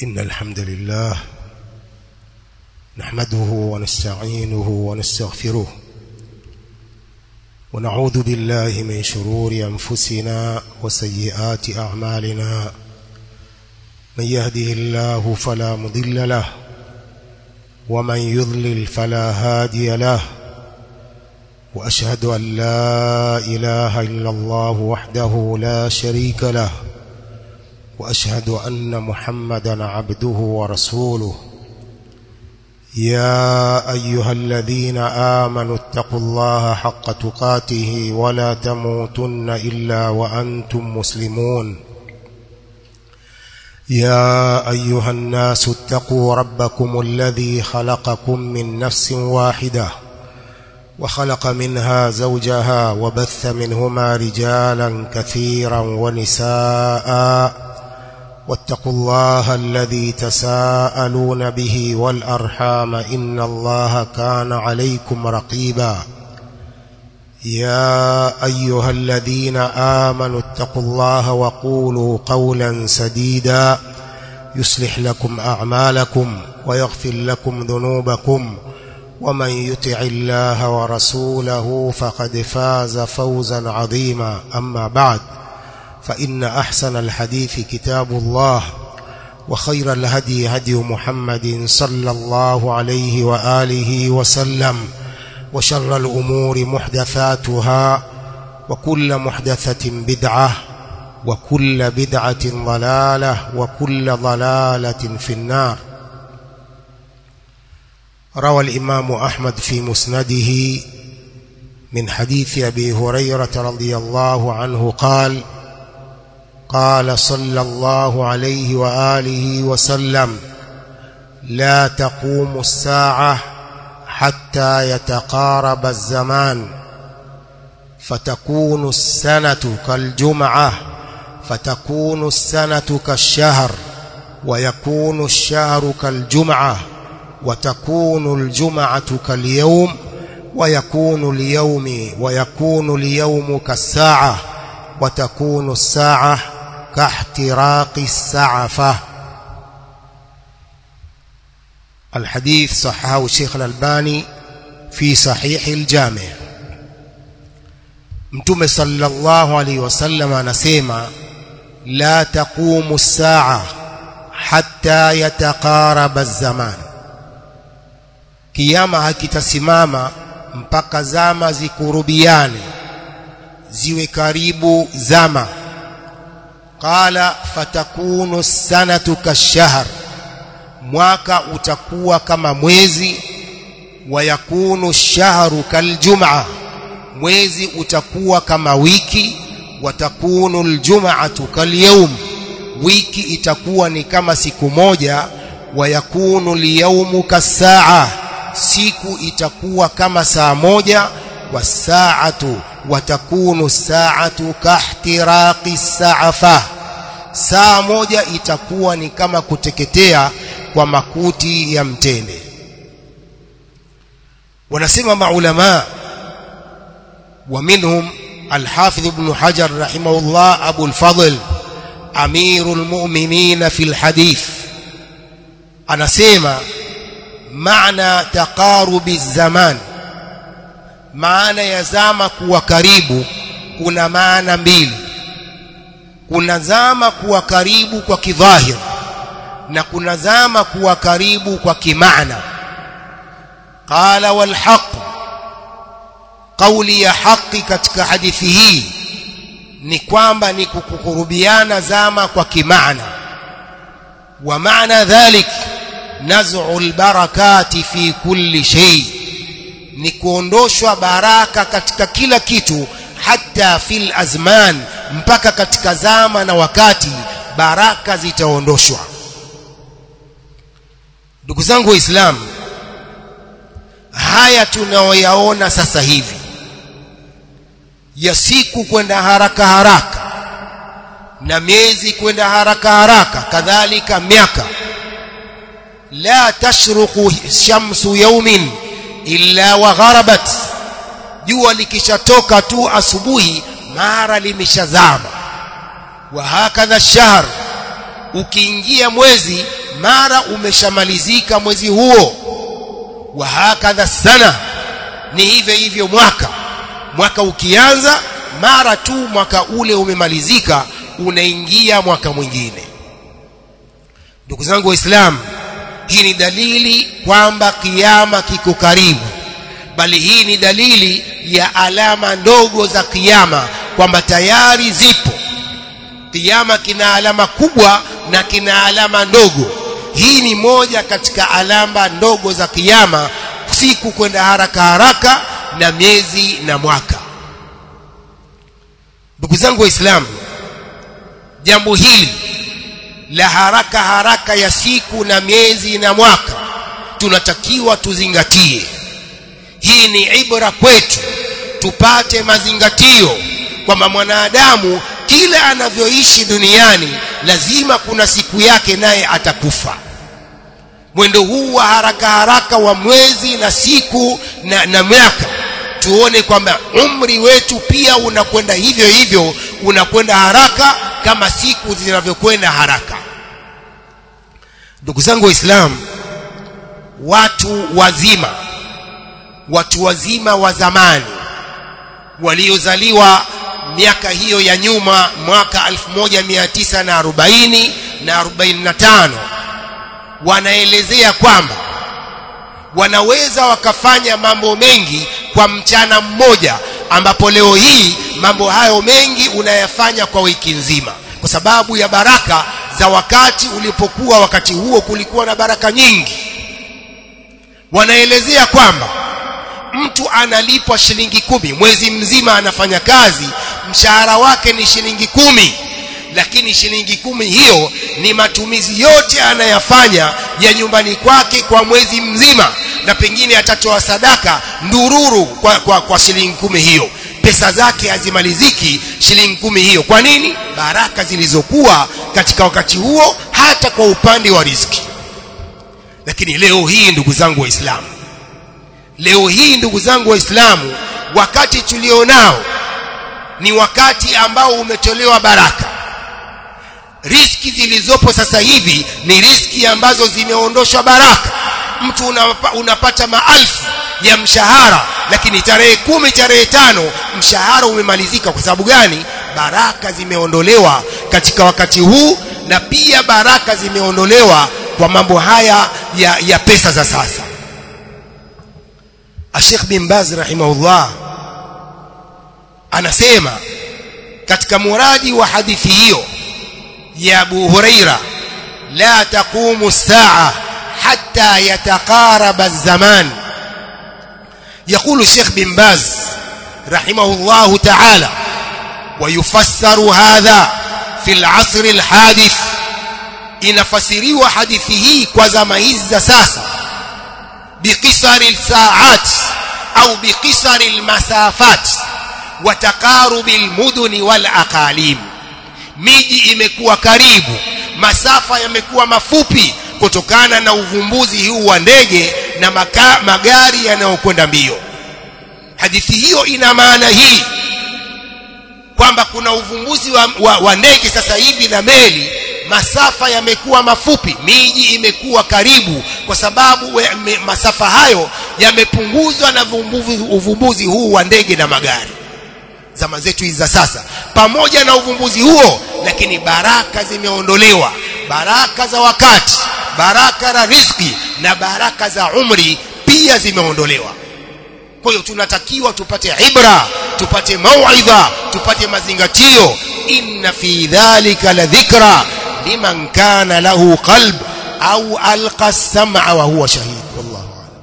إن الحمد لله نحمده ونستعينه ونستغفره ونعوذ بالله من شرور أنفسنا وسيئات أعمالنا من يهده الله فلا مضل له ومن يضلل فلا هادي له وأشهد أن لا إله إلا الله وحده لا شريك له وأشهد أن محمدا عبده ورسوله يا أيها الذين آمنوا اتقوا الله حق تقاته ولا تموتن إلا وأنتم مسلمون يا أيها الناس اتقوا ربكم الذي خلقكم من نفس واحدة وخلق منها زوجها وبث منهما رجالا كثيرا ونساء واتقوا الله الذي تساءلون به والأرحام إن الله كان عليكم رقيبا يا أيها الذين آمنوا اتقوا الله وقولوا قولا سديدا يصلح لكم أعمالكم ويغفر لكم ذنوبكم ومن يطع الله ورسوله فقد فاز فوزا عظيما أما بعد فإن أحسن الحديث كتاب الله وخير الهدي هدي محمد صلى الله عليه وآله وسلم وشر الأمور محدثاتها وكل محدثة بدعة وكل بدعة ضلالة وكل ضلالة في النار روى الإمام أحمد في مسنده من حديث أبي هريرة رضي الله عنه قال قال صلى الله عليه وآله وسلم لا تقوم الساعة حتى يتقارب الزمان فتكون السنة كالجمعة فتكون السنة كالشهر ويكون الشهر كالجمعة وتكون الجمعة كاليوم ويكون اليوم ويكون اليوم كالساعة وتكون الساعة كاحتراق السعفة الحديث صححه الشيخ الألباني في صحيح الجامع mtume sallallahu alaihi wasallam anasema la taqumu saa hatta yataqaraba az-zaman kiyama hakitasimama mpaka zama zikurubiane ziwe karibu zama qala fatakunu sanatu kashahr mwaka utakuwa kama mwezi wayakunu shahru kaljum'a mwezi utakuwa kama wiki watakunu aljum'atu kalyawm wiki itakuwa ni kama siku moja wayakunu alyawmu kasaa siku itakuwa kama saa moja wasaatu watakunu saatu kahtiraqi sa'afa saa moja itakuwa ni kama kuteketea kwa makuti ya mtende wanasema maulama ومنهم الحافظ ابن حجر رحمه الله أبو الفضل أمير المؤمنين في الحديث أنا سيما معنى تقارب الزمان maana ya zama kuwa karibu kuna maana mbili kuna zama kuwa karibu kwa kidhahir na kuna zama kuwa karibu kwa kimaana qala wal haqq kauli ya haki katika hadithi hii ni kwamba ni kukurubiana zama kwa kimaana wa maana dhalik naz'u albarakati fi kulli shay ni kuondoshwa baraka katika kila kitu hata fil azman mpaka katika zama na wakati baraka zitaondoshwa ndugu zangu waislamu haya tunaoyaona sasa hivi ya siku kwenda haraka haraka na miezi kwenda haraka haraka kadhalika miaka la tashruqu shamsu yawmin illa wa gharabat jua likishatoka tu asubuhi mara limeshazama wa hakadha shahr ukiingia mwezi mara umeshamalizika mwezi huo wa hakadha sana ni hivyo hivyo mwaka mwaka ukianza mara tu mwaka ule umemalizika unaingia mwaka mwingine ndugu zangu waislamu hii ni dalili kwamba kiyama kiko karibu bali hii ni dalili ya alama ndogo za kiyama kwamba tayari zipo kiyama kina alama kubwa na kina alama ndogo hii ni moja katika alama ndogo za kiyama siku kwenda haraka haraka na miezi na mwaka ndugu zangu waislamu jambo hili la haraka haraka ya siku na miezi na mwaka tunatakiwa tuzingatie hii ni ibra kwetu tupate mazingatio kwamba mwanadamu kila anavyoishi duniani lazima kuna siku yake naye atakufa mwendo huu wa haraka haraka wa mwezi na siku na, na miaka tuone kwamba umri wetu pia unakwenda hivyo hivyo unakwenda haraka kama siku zinavyokwenda haraka ndugu zangu waislamu watu wazima watu wazima wa zamani waliozaliwa miaka hiyo ya nyuma mwaka 1940 na 45 wanaelezea kwamba wanaweza wakafanya mambo mengi kwa mchana mmoja ambapo leo hii mambo hayo mengi unayafanya kwa wiki nzima kwa sababu ya baraka za wakati ulipokuwa wakati huo kulikuwa na baraka nyingi wanaelezea kwamba mtu analipwa shilingi kumi mwezi mzima anafanya kazi mshahara wake ni shilingi kumi lakini shilingi kumi hiyo ni matumizi yote anayafanya ya nyumbani kwake kwa mwezi mzima na pengine atatoa sadaka ndururu kwa, kwa, kwa shilingi kumi hiyo pesa zake hazimaliziki shilingi kumi hiyo kwa nini baraka zilizokuwa katika wakati huo hata kwa upande wa riziki lakini leo hii ndugu zangu waislamu leo hii ndugu zangu waislamu wakati tulionao ni wakati ambao umetolewa baraka riski zilizopo sasa hivi ni riski ambazo zimeondoshwa baraka mtu unapa, unapata maelfu ya mshahara lakini tarehe kumi tarehe tano mshahara umemalizika kwa sababu gani baraka zimeondolewa katika wakati huu na pia baraka zimeondolewa kwa mambo haya ya, ya pesa za sasa Sheikh bin Baz rahimahullah anasema katika muradi wa hadithi hiyo ya Abu Huraira la taqumu saa hatta yataqaraba az-zaman يقول الشيخ بن باز رحمه الله تعالى ويفسر هذا في العصر الحادث inafasiriwa hadithi hii kwa zama hizi za sasa biqisari alsaat au biqisari almasafat wa taqarubi almuduni wal aqalim miji imekuwa karibu masafa yamekuwa mafupi kutokana na uvumbuzi huu wa ndege na maka, magari yanayokwenda mbio hadithi hiyo ina maana hii kwamba kuna uvumbuzi wa, wa, wa ndege sasa hivi na meli masafa yamekuwa mafupi miji imekuwa karibu kwa sababu we, me, masafa hayo yamepunguzwa na uvumbuzi, uvumbuzi huu wa ndege na magari zama zetu hizi za sasa pamoja na uvumbuzi huo lakini baraka zimeondolewa baraka za wakati baraka za riziki na baraka za umri pia zimeondolewa kwa hiyo tunatakiwa tupate ibra tupate mauidha tupate mazingatio inna fi dhalika la dhikra liman kana lahu qalb au alqa as-sam'a wa huwa shahid wallahu a'lam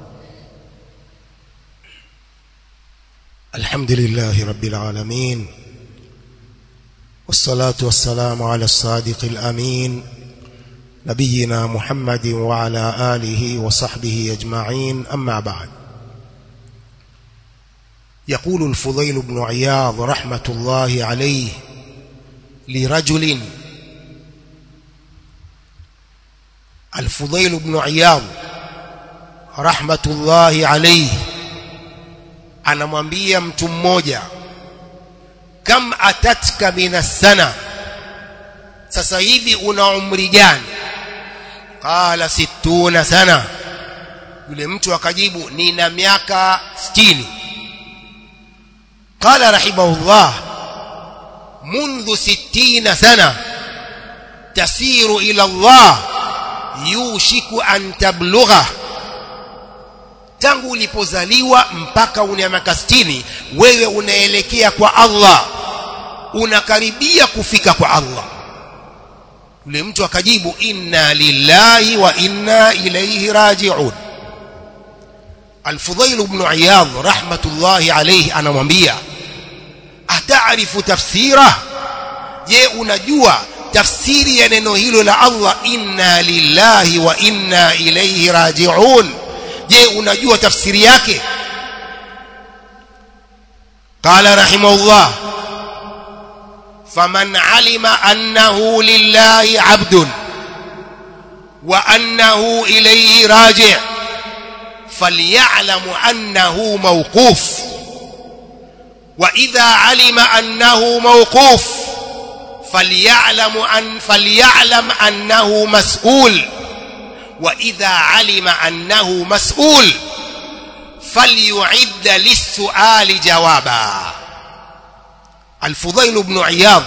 alhamdulillahi rabbil alamin والصلاة والسلام على الصادق الأمين نبينا محمد وعلى آله وصحبه أجمعين أما بعد يقول الفضيل بن عياض رحمة الله عليه لرجل الفضيل بن عياض رحمة الله عليه anamwambia mtu mmoja kam atatka minas sana sasa hivi una umri gani qala 60 sana yule mtu akajibu nina miaka 60 qala rahimahullah منذ ستين سنة تسير إلى الله يوشك أن تبلغه tangu ulipozaliwa mpaka una miaka 60 wewe unaelekea kwa Allah unakaribia kufika kwa Allah yule mtu akajibu inna lillahi wa inna ilayhi raji'un Al-Fudhail ibn Iyad rahmatullahi alayhi anamwambia atarifu tafsira je unajua tafsiri ya neno hilo la Allah inna lillahi wa inna ilayhi raji'un je unajua tafsiri yake قال رحمه الله فمن علم أنه لله عبد وأنه إليه راجع فليعلم أنه موقوف وإذا علم أنه موقوف فليعلم أن فليعلم أنه مسؤول وإذا علم أنه مسؤول فليعد للسؤال جوابا الفضيل بن عياض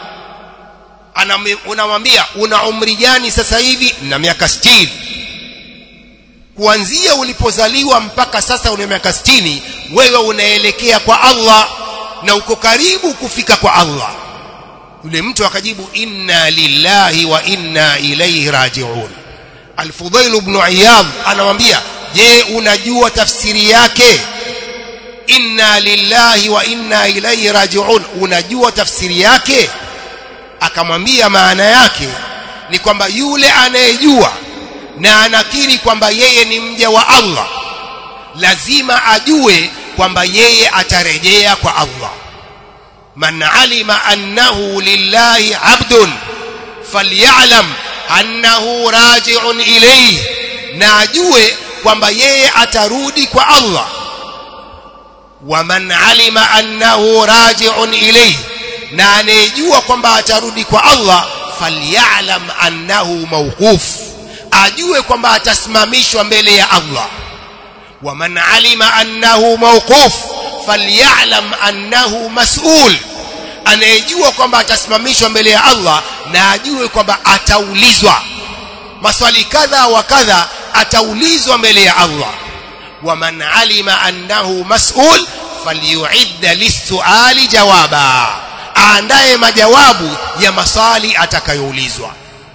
unamwambia una umri gani sasa hivi na miaka 60 kuanzia ulipozaliwa mpaka sasa una miaka 60 wewe unaelekea kwa Allah na uko karibu kufika kwa Allah yule mtu akajibu inna lillahi wa inna ilayhi raji'un Al-Fudail ibn Iyad anamwambia je unajua tafsiri yake inna lillahi wa inna ilayhi raji'un unajua tafsiri yake akamwambia maana yake ni kwamba yule anayejua na anakiri kwamba yeye ni mja wa Allah lazima ajue kwamba yeye atarejea kwa Allah man alima annahu lillahi abdun falyalam annahu raji'un ilayhi na ajue kwamba yeye atarudi kwa Allah wa man alima annahu raji'un ilayhi na anejua kwamba atarudi kwa Allah falyalam annahu mawquf ajue kwamba atasimamishwa mbele ya Allah wa man alima annahu mawquf falyalam annahu mas'ul anayejua kwamba atasimamishwa mbele ya Allah na ajue kwamba ataulizwa maswali kadha wa kadha ataulizwa mbele ya Allah wa man alima annahu mas'ul falyu'idda lis-su'ali jawaba aandae majawabu ya maswali atakayoulizwa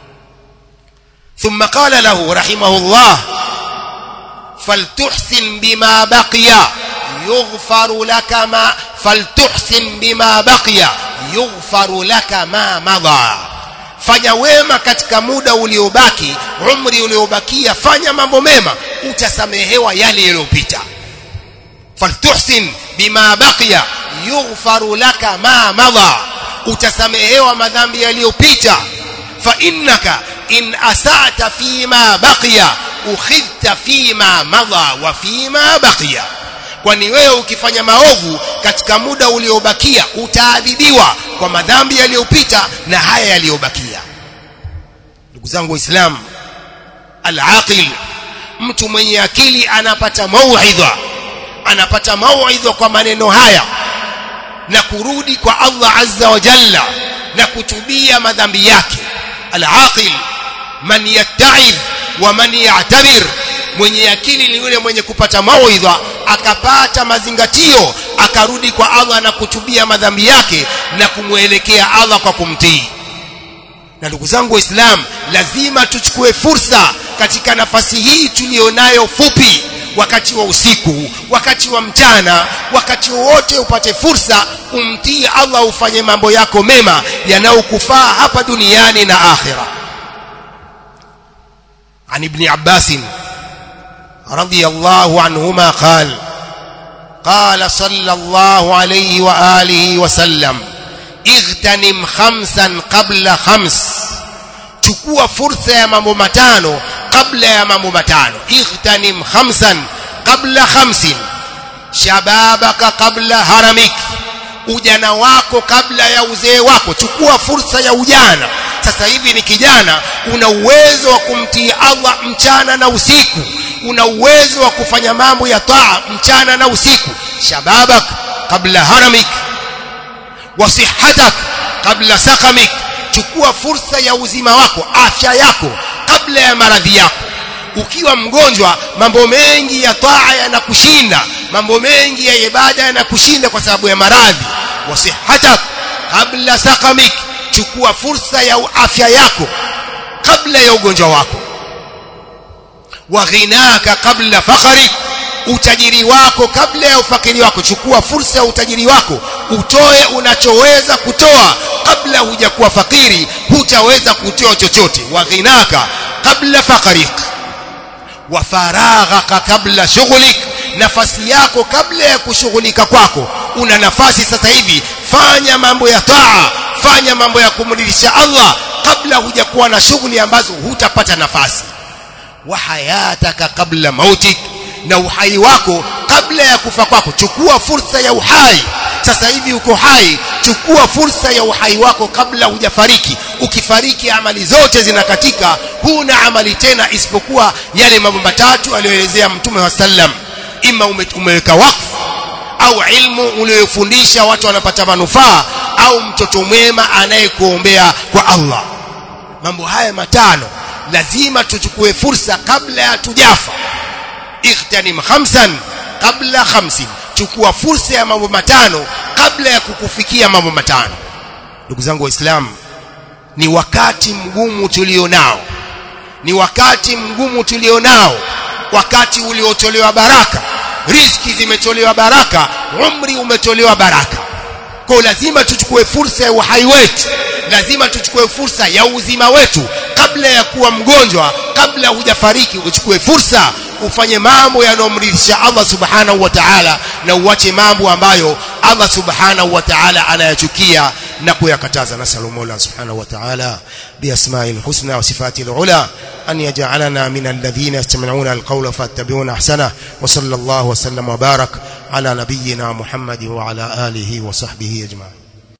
ثم قال له رحمه الله فلتحسن بما بقي يغفر لك ما فلتحسن بما بقي يغفر لك ما مضى fanya wema katika muda uliobaki umri uliobakia fanya mambo mema utasamehewa yale yaliyopita faltuhsin bima baqiya yughfaru laka ma madha utasamehewa madhambi yaliyopita fa innaka in asata fima baqiya ukhidhta fima madha wa fima baqiya kwani wewe ukifanya maovu katika muda uliobakia utaadhibiwa kwa madhambi yaliyopita na haya yaliyobakia ndugu zangu waislamu al-aqil mtu mwenye akili anapata mauidha anapata mauidha kwa maneno haya na kurudi kwa Allah azza wa jalla na kutubia madhambi yake al-aqil man yatta'id wa man ya'tabir mwenye akili ni yule mwenye kupata mawaidha akapata mazingatio akarudi kwa Allah na kutubia madhambi yake na kumwelekea Allah kwa kumtii na ndugu zangu waislamu lazima tuchukue fursa katika nafasi hii tulionayo fupi wakati wa usiku wakati wa mchana wakati wowote upate fursa umtii Allah ufanye mambo yako mema yanayokufaa hapa duniani na akhira عن ابن عباس رضي الله عنهما قال قال صلى الله عليه وآله وسلم اغتنم خمسا قبل خمس chukua fursa ya mambo matano kabla ya mambo matano اغتنم خمسا قبل خمس shababaka qabla haramik ujana wako kabla ya uzee wako chukua fursa ya ujana sasa hivi ni kijana una uwezo wa kumtii Allah mchana na usiku una uwezo wa kufanya mambo ya taa mchana na usiku shababak kabla haramik wa sihatak kabla sakamik chukua fursa ya uzima wako afya yako kabla ya maradhi yako ukiwa mgonjwa mambo mengi ya taa yanakushinda mambo mengi ya ibada yanakushinda kwa sababu ya maradhi wa sihatak kabla sakamik chukua fursa ya afya yako kabla ya ugonjwa wako wa ghinaka kabla fakharik utajiri wako kabla ya ufakiri wako chukua fursa ya utajiri wako utoe unachoweza kutoa kabla hujakuwa fakiri hutaweza kutoa chochote wa ghinaka kabla fakharik wa faraghaka kabla shughlik nafasi yako kabla ya kushughulika kwako una nafasi sasa hivi fanya mambo ya taa fanya mambo ya kumridhisha Allah kabla hujakuwa na shughuli ambazo hutapata nafasi wa hayataka kabla mautik na uhai wako kabla ya kufa kwako chukua fursa ya uhai sasa hivi uko hai chukua fursa ya uhai wako kabla hujafariki ukifariki amali zote zinakatika huna amali tena isipokuwa yale mambo matatu aliyoelezea mtume wa sallam ima umeweka wakfu au ilmu uliyofundisha watu wanapata manufaa au mtoto mwema anayekuombea kwa Allah mambo haya matano lazima tuchukue fursa kabla ya tujafa ightanim khamsan kabla khamsin chukua fursa ya mambo matano kabla ya kukufikia mambo matano ndugu zangu waislamu ni wakati mgumu tulionao ni wakati mgumu tulionao wakati uliotolewa baraka riski zimetolewa baraka umri umetolewa baraka kwa lazima tuchukue fursa ya uhai wetu lazima tuchukue fursa ya uzima wetu kabla ya kuwa mgonjwa kabla hujafariki uchukue fursa ufanye mambo yanayomridhisha Allah subhanahu wa ta'ala na uache mambo ambayo Allah subhanahu wa ta'ala anayachukia na kuyakataza nasalu mola subhanahu wa ta'ala biasma'il husna wa sifatil ula an yaj'alana min alladhina yastami'una alqawla fattabi'una ahsana wa sallallahu wa sallam wa barak ala nabiyyina muhammad wa ala alihi wa sahbihi ajma'in